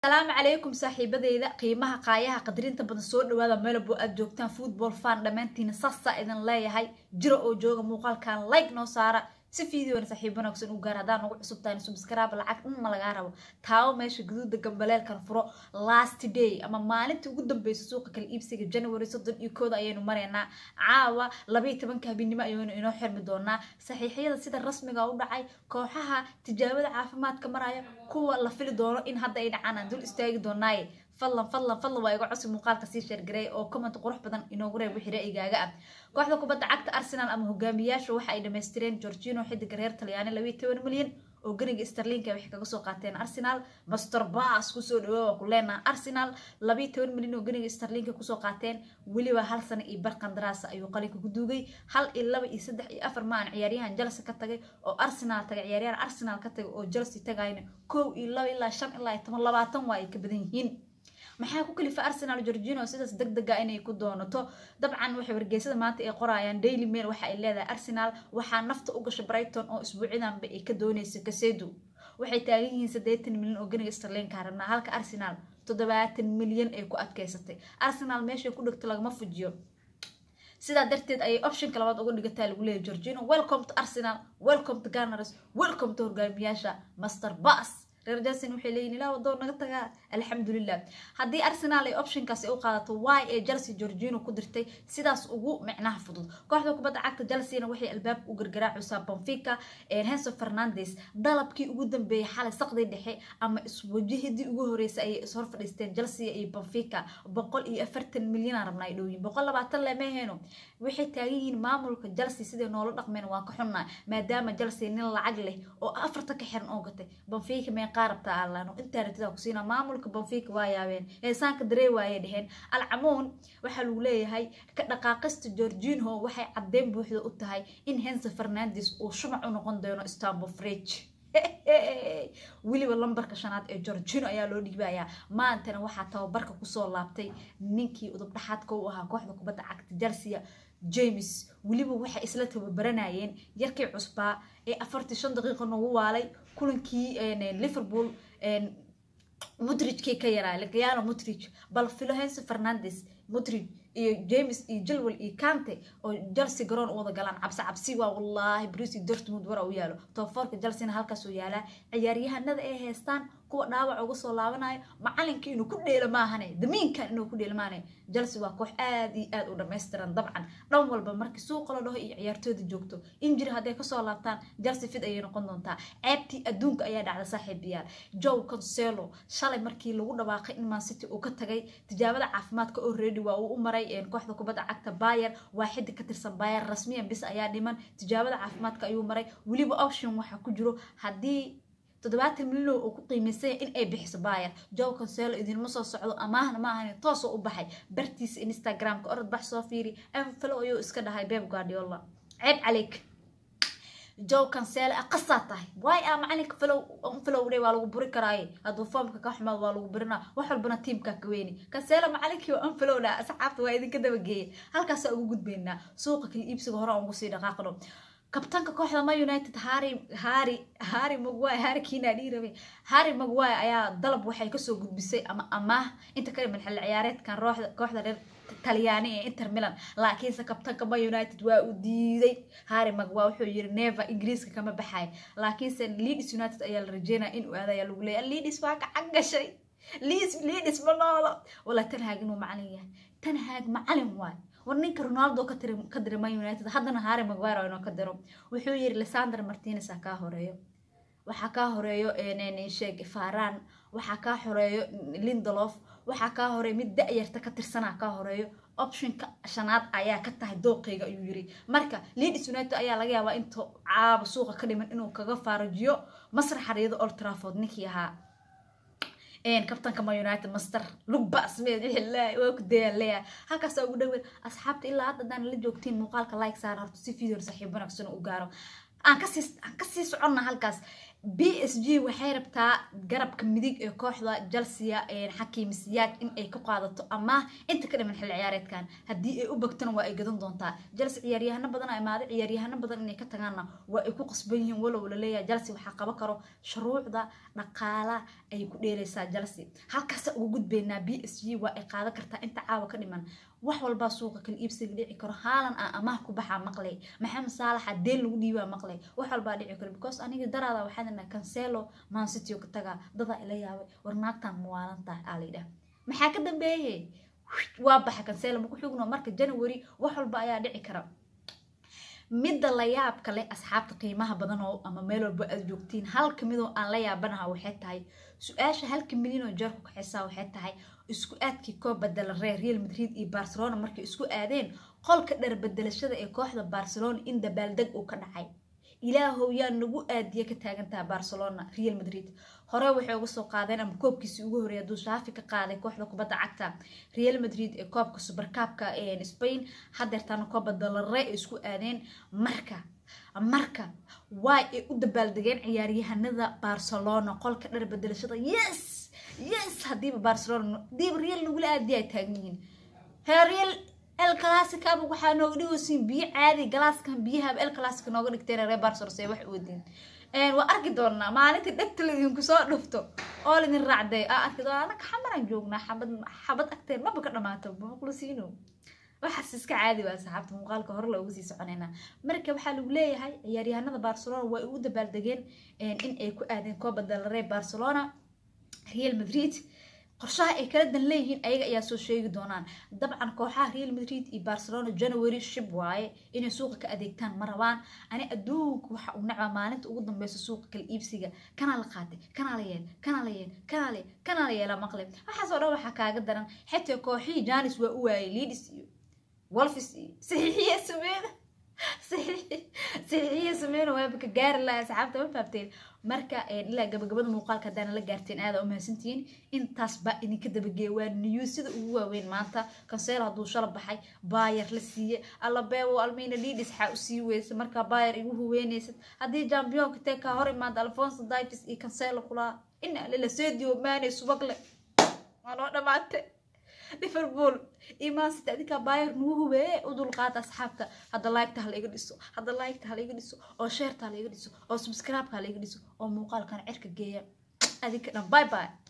asalaamu calaykum saaxiibadeyda qiimaha qaayaha qadarinta badan soo dhawaada meelabo aad joogtaan football fan dhammaantiina saasaa idin leeyahay jiro oo jooga muuqaalkan like noo saara si fideona saaxiib wanaagsan u gaar haddaan nagu cusub tahay subscribe lacag dhan ma lagaa rabo taawo meesha guduuda gambaleelkan furo last day ama maalintii ugu dambeysa suuqa kala iibsiga january soddon iyo kooda ayaynu maraynaa caawa labaiyo tobanka habeenimo ayaynu inoo xirmi doonaa saxiixyada sida rasmiga u dhacay kooxaha tijaabada caafimaadka maraya kuwa la fili doono in hadda ay dhacaan aan dul istaagi doonaaye fadlan fadlan fadlan waa iga cosi muuqaalka sii sheergareey oo comment qurux badan inoogu reeb wixii ra'yigaaga ah kooxda kubadda cagta arsenal ama hogaamiyaasha waxa ay dhamaystireen georgino xidiga reer talyaani labayo toban milyan oo ganiga starlinka waxay kaga soo qaateen arsenal master bas kusoo dhawaa waa ku leenaha arsenal labayo toban milyan oo ganiga starlinka kusoo qaateen weliba hal sano iyo bar qandaraasa ayuu qalinka ku duugay hal iyo laba iyo saddex iyo afar maan ciyaaryahan chelsea ka tagay oo arsenal tagay ciyaaryahan arsenal ka tagay oo chelsea tagayna kow iyo laba ilaa shan ilaa iyo toban labaatan waa ay ka badan yihiin maxaa ku kalifa arsenal georgino sidaas deg dega inay ku doonato dabcan waxay wargeysada maanta ay qorayaan daily mail waxa ay leedahay arsenal waxaa nafta u gashay brighton oo isbuucidanba ay ka doonaysa kasedu waxay taagan yihiin saddeetan milyan oo ganiga starlinka rabnaa halka arsenal toddobaatan milyan ay ku adkeysatay arsenal meeshay ku dhigto lagama fujiyo sidaa darteed ayay optionka labaad uga dhigataa lagu leeyahy georgino welcome to arsenal welcome to gunners welcome to hogaamiyaasha master bas reer jason waxay leeyihin ilaa wadoo naga tagaa alxamdulilah haddii arsenal ay optionkaasi u qaadato y ee chelsea georgino ku dirtay sidaas ugu micnaha fudud kooxda kubadda cagta chelseana waxay albaabka u gargaraacusaa bonfica henso fernandes dalabkii ugu dambeeyay xalay saqdii dhexe ama iswajahadii ugu horeysay ayay ishor fadhiisteen chelsea iyo bonfica boqol iyo afartan milyan rabnaa ay dhowyiin boqol labaatan lemeheeno waxay taagan yihiin maamulka chelsea siday noola dhaqmeen waa ka xunnaa maadaama chelsea nin lacag leh oo afarta ka xiran oo gatay bonfica mee qaarabta alano intaa ratida kusiina maamulka bonfica waa yaabeen heesaanka daree waayay dheheen alcamuun waxaa lagu leeyahay ka dhaqaaqista georginho waxay caddeyn buuxda u tahay in hense fernandes uu shumac u noqon doono istanbul fridge weliba lambarka shanaad ee georgino ayaa loo dhiibayaa maantana waxaa tababarka kusoo laabtay ninkii udubdhaxaadka u ahaa kooxda kubadda cagta chelsea james weliba waxay isla tababaranayeen yarkii cusbaa ee afartii shan daqiiqa noogu waalay kulankii liverpool mudrijkii ka yaraa lagayano mudrij bal philohense fernandes mudrij iyo james iyo jilwell iyo kante oo chelsea garoon u wada galaan cabsi cabsi waa wallaahi bruce dortmund wara u yaalo tobafoorka chelseana halkaasuu yaalaa ciyaaryahanada ay haystaan kuwa dhaawac uga soo laabanayo macalinka inuu ku dheelo maahane damiinkan inuu ku dheelo maahane chelsea waa koox aad iyo aad u dhammaystiran dabcan dhan walba markii suuqa la dhaho iyo ciyaartooyda joogto injiri hadday kasoo laabtaan chelsea fid ayay noqon doontaa ceebtii adduunka ayaa dhacda saaxiibayaal joe conselo shalay markii lagu dhawaaqay in mancity uu ka tagay tijaabada caafimaadka oo ready waa uu u maray kooxda kubadda cagta bayer waa xiddi ka tirsan bayer rasmiyan bis ayaa dhiman tijaabada caafimaadka ayuu maray weliba option waxaa ku jiro haddii toddobaatan milyan oo ku qiimaysanya in ay bixiso bayer joe conselo idinma soo socdo amaahna ma ahan toosoo u baxay bartiisa instagramka orod bax soo fiiri anfalo ayuu iska dhahay beb guardiola ceeb caleyk joe cancelo qasaa tahay waay a macalinka falow falowdhe waa lagu buri karaaye hadduu foomka ka xumaad waa lagu burinaa wax walbana tiimka ka weyni cancelo macalinkii waa anfalowdha asxaabta waa idinka dabageeya halkaasaa ugu gudbaynaa suuqa kala iibsiga hore aan ugu sii dhaqaaqno kabtanka kooxda ma united harry harry harry magway harry kiina dhii rabay harry magway ayaa dalab waxay kasoo gudbisay ama amaah inta ka dhiman xilli ciyaareedkan rooxda kooxda reer talyaani ee inter milan laakiinse kabtanka ma united waa uu diiday harry magwa wuxuu yiri neva ingiriiska kama baxay laakiinse leeds united ayaa la rajeynaya inuu aadaya lagu leeyahay leeds waa gacan gashay leeds leeds ma noolo wala tan haag inuu macalin yahay tan haag macalin waay war ninka ronaldo ka diray man united haddana harry maguire inoo ka diro wuxuu yiri lisandr martinez ha kaa horeeyo waxaa kaa horeeyo sheeg faran waxaa kaa horeeyo lindolof waxaa kaa horeeyo mid da-yarta ka tirsanaa kaa horeeyo optionka shanaad ayaa ka tahay dooqeyga ayuu yiri marka leeds united ayaa laga yaabaa inta caaba suuqa ka dhiman inuu kaga faarajiyo masrax xariido old trafford ninkii ahaa kabtanka ma united master lugba smeed wixii waa ku dayaan leeyahay halkaasa ugu dhaweyn asxaabta ilaa hadda haddaan la joogtiin muuqaalka like saara horta si video saxiib wanaagsan u gaaro aan kasii aan kasii soconna halkaas b s g waxay rabtaa garabka midig ee kooxda chelsea xakiim siyaad in ay ka qaadato ama inta ka dhiman xilli ciyaareedkan haddii ay u bagtona waa ay gadan doontaa chelsea ciyaaryahano badan a imaaday ciyaaryahano badan inay ka tagaanna waa ay ku qasban yihiin walow la leeyahay chelsea waxaa qaban karo shuruucda dhaqaala ay ku dheeraysaa chelsea halkaasa ugu gudbaynaa b s g waa ay qaadan kartaa inta caawa ka dhiman wax walbaa suuqa kala iibsiga dhici karo haalan aan amaah ku baxaa maqlay maxamed saalaxa deen lagu dhiibaa maqlay wax walbaa dhici karo because aniga daraada waxaa dhanaa cancelo mancityo ka tagaa dadaa ila yaabay war naagtan muwaalantahay aa layidhaha maxaa ka dambeeye waa baxa cancelo maku xugno marka january wax walba ayaa dhici kara midda la yaabka leh asxaabta qiimaha badan oo ama meel walba aad joogtiin halka midoo aan la yaabanaha waxay tahay su-aasha halka milyan oo jeer ku kaxaysaa waxay tahay isku aadkii koob badela reer real madrid iyo barcelona markay isku aadeen qolka dhar bedelashada ee kooxda barcelona in dabaaldeg uu ka dhacay ilaahow yaa nagu aadiya ka taagantaha barcelona real madrid hore waxay uga soo qaadeen ama koobkiisii ugu horreeya hadduu shaafi ka qaaday kooxda kubadda cagta real madrid ee koobka subarkaabka spain hadeertaana kooba dalare ay isku aadeen marka marka waay ay u dabaaldegeen ciyaaryahanada barcelona qolka dhar bedelashada yes yes hadiiba barcelona hadiiba real nagula aadiya ay taagan yihiin hee real el classicaba waxaa nooga dhigaysiin biyo caadi galaaskan biyaha el classic nooga dhigteen reer barcelona say wax uwadeen waa arki doonaa maalintii dhegta la idinku soo dhufto oo laidin raacday aa arki doonaa anaka xamaraan joognaa xabad xabad agteen maba ka dhamaato maqlusiino waxaas iska caadi waa saxaabta muuqaalka hore loogu sii soconaynaa marka waxaa lagu leeyahay ciyaaryahanada barcelona waa ugu dabaaldegeen in ay ku aadeen kooba dalare barcelona real madrid qorshaha ay kala dan leeyihiin ayaga ayaa soo sheegi doonaan dabcan kooxaha real madrid iyo barcelona january shib waaye inay suuqa ka adeegtaan ma rabaan ani adduunka waxa uu nacbaa maalinta ugu dambeysa suuqa kala iibsiga kanaa la qaatay kanaa la yeel kanaa la yeel kanaa la kanaa la yeela maqle waxaasoo dhan waxaa kaaga daran xitaa kooxihii janis waa u waayay lidis iyo wolfis iyo saxiixiya sameeda saxiixiya sameena waaba ka gaari laha asxaabta ma faabteen marka ilaa gabagabada muuqaalka haddaana la gaarteen aada u mahadsantihiin intaas baa idinka dabageeya waa news sida ugu waaweyn maanta kanseel hadduu shala baxay baayar la siiye allabeebo almina lidis xaa u sii weysa markaa baayar igu huweynaysad haddii jambiyonka tee kaa hor imaada alfonso divis iyo kanselo kulaa ina lala seedio maanay subagle waa noo dhamaatay liverpool imansita adinkaa baayar nagu hubeeye u dulqaata asxaabta hadda laygta ha laiga dhiso hadda laygta ha laiga dhiso oo sheerta ha laiga dhiso oo subscribe-ka ha laiga dhiso oo muuqaalkan cirka geeya adinka dhan bye bye